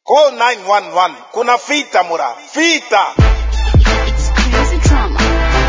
Call 911. Kuna fita mura. Fita. Crazy drama.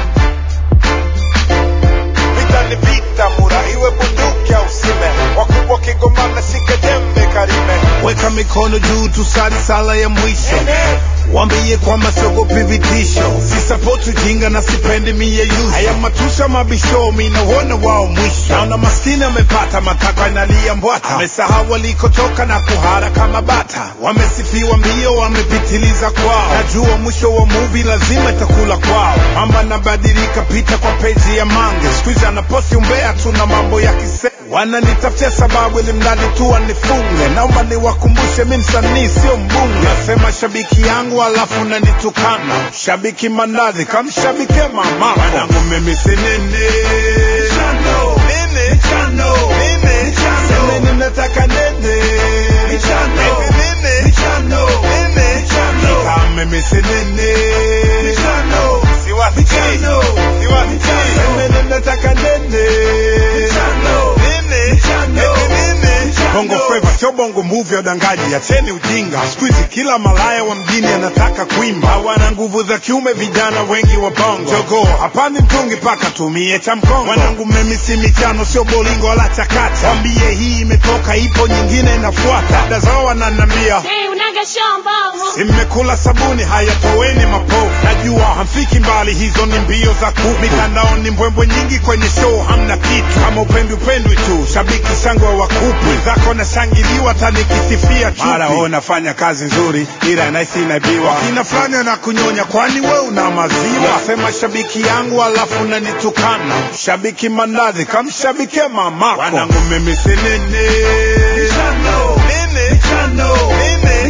Vita ni vita mura. Iwe bunduki au sime. Wakubwa kigomana sike jembe karime. weka mikono juu tusali sala ya mwisho wambie kwamba siogopi vitisho sisapoti ujinga na sipendi miyeyuso haya matusha mabisho minauona wao mwisho naona maskini amepata matakwa inalia mbwata amesahau walikotoka na kuhara kama bata wamesifiwa mbio wamepitiliza kwao najua mwisho wa muvi lazima itakula kwao mamba nabadilika pita kwa peji ya mange skuizi anaposti umbea tuna mambo ya kise wananitafutia sababu ili mradi tu wanifunge naomba niwakumbushe mi msanii sio mbunge nasema shabiki yangu alafu nanitukana shabiki mandazi kamshabike mama wanangu mimi sinini chano nini chano nini chano nini nataka nini chano nini chano nini chano kama mimi sinini chano Siwasi chano Siwasi nini nataka nini chano Nini? chano Nini? bongo flava sio bongo movie ya udangaji acheni ujinga siku hizi kila malaya wa mjini anataka kuimba hawana nguvu za kiume vijana wengi wa bongo jogo hapandi mtungi paka tumie cha mkongo wanangu mimi si michano sio bolingo wala chakata wambie hii imetoka ipo nyingine inafuata dada zao wananambia Hey, unaga shamba. Mmekula sabuni, haya toweni mapovu. Najua hamfiki mbali, hizo ni mbio za kuku. Mitandaoni mbwembwe nyingi, kwenye show hamna kitu. Kama upendi upendwi tu, shabiki shangwe wa kupu zako nashangiliwa, hata nikisifia chupi. Mara wewe unafanya kazi nzuri, ila naisi inaibiwa. Kina fulani na kunyonya, kwani we una maziwa? Sema shabiki yangu, alafu unanitukana. Shabiki mandazi, kamshabike mamako. Wanangu mimi si nini. Nini? Chano. Nini?